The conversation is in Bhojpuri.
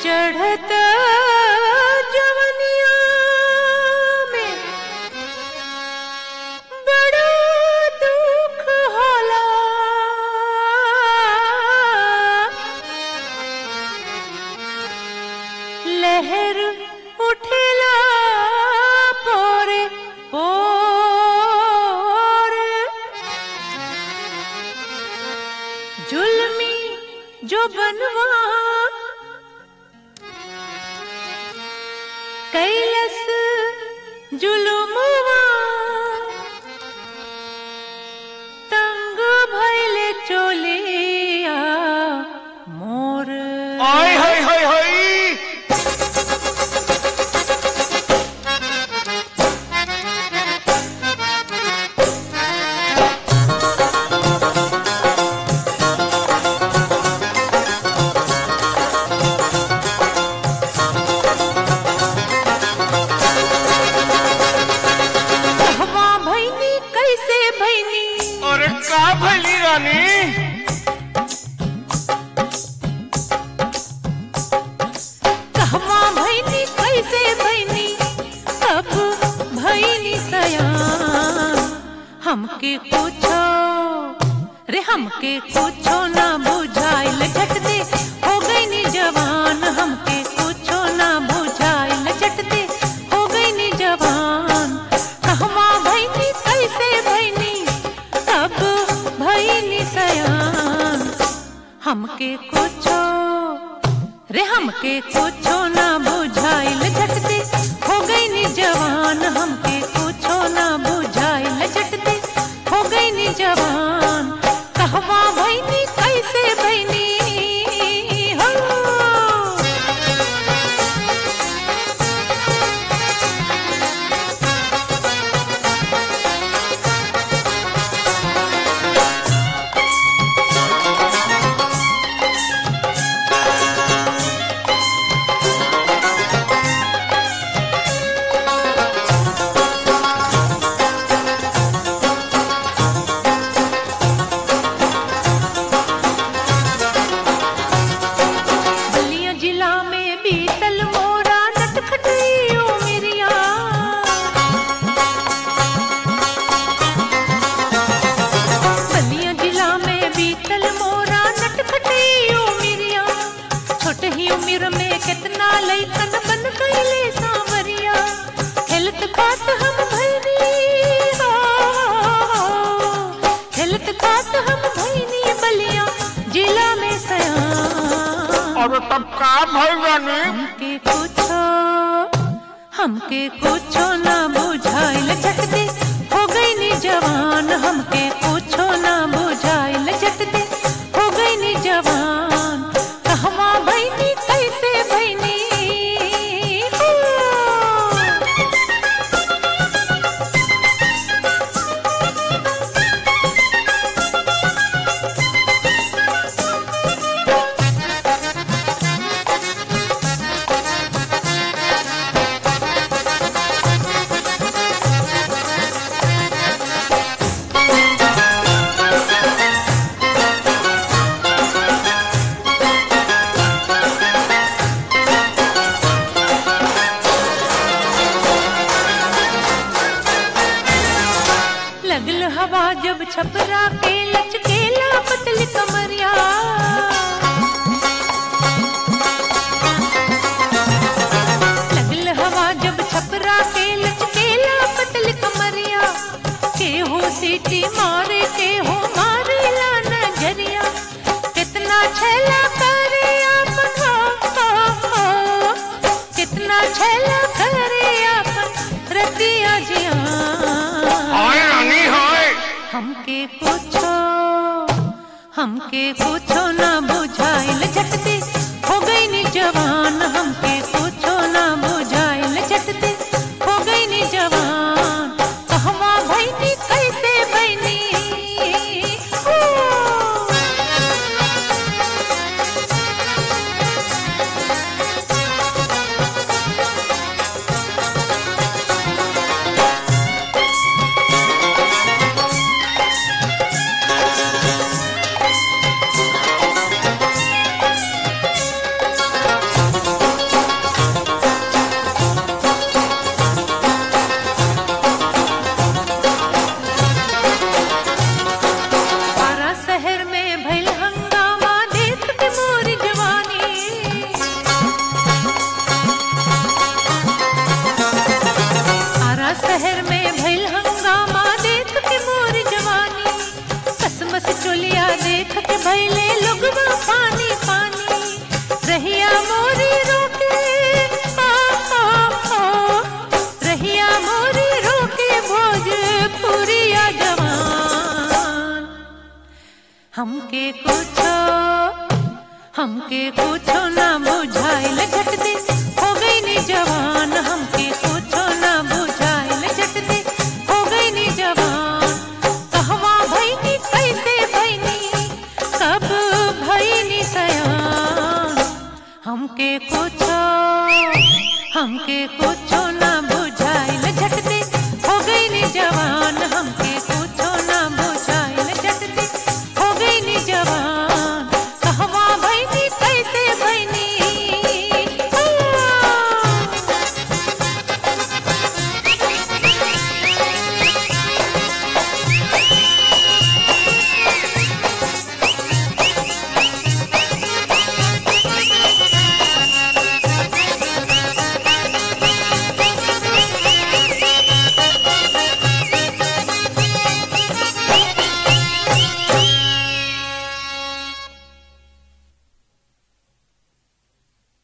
चढ़त जवनिया में बड़ा दुख होला लहर उठेला पोरे पोरे जुल्मी जो बनवा कैलस जुलुमवा तंग भैले चोलिया मोर आय हाय हाय हाय कहवा भैनी कैसे भैनी अरे का भली रानी कहवा भैनी कैसे भैनी अब भैनी सयान हमके पूछो रे हमके पूछो ना बुझाइल झट दे हो गई नी जवान हमके पूछो ना बुझाइल झट दे हो गई नी जवान कहवा भैनी कैसे भैनी अब भैनी सयान हमके कुछो रे हमके कुछो ना बुझाइल झटते हो गई नी जवान हमके कुछो ना बुझाइल झटते हो गई नी जवान कहवा भैनी कैसे भैनी हो बलिया जिला में बीतल मोरा नटखटी उमिरिया बलिया जिला में बीतल मोरा नटखटी उमिरिया छोट ही उम्र में कितना लइकन बन गईले सांवरिया हेल्थ खात हम भैनी हो हेल्थ खात हम भैनी बलिया जिला में सयान अरे तब का भल रानी हमके कुछो हमके कुछो ना बुझाइल झटदे हो गई नी जवान हमके कुछो ना बुझाइल झटदे हो गई नी जवान कहवा भैनी कैसे भैनी हो लगल हवा जब छपरा के लचकेला पतली कमरिया लगल हवा जब छपरा के लचकेला पतली कमरिया के हो सीटी मारे के हो मारे ला नजरिया कितना छला करे अपन हो, हो, हो कितना छला करे अपन रतिया जिया हाय रानी हाय हमके कुछो हमके कुछो ना बुझाइल झटते हो गई नी जवान हमके कुछो ना बुझाइल झटते हो गई नी जवान कहवा भैनी कैसे भैनी हो शहर में भइल हंगामा देख के मोर जवानी आरा शहर में भइल हंगामा देख के मोर जवानी कसमस चोलिया देख के भइले लोगवा पानी पानी रहिया मोरी रोके आ, आ, आ, रहिया मोरी रोके भोजपुरिया जवान हमके कुछो हमके कुछो ना बुझाइल झट दे हो गई नी जवान हमके कुछो ना बुझाइल झट दे हो गई नी जवान कहवा भईनी कैसे भईनी कब भईनी सयान हमके कुछो हमके कुछ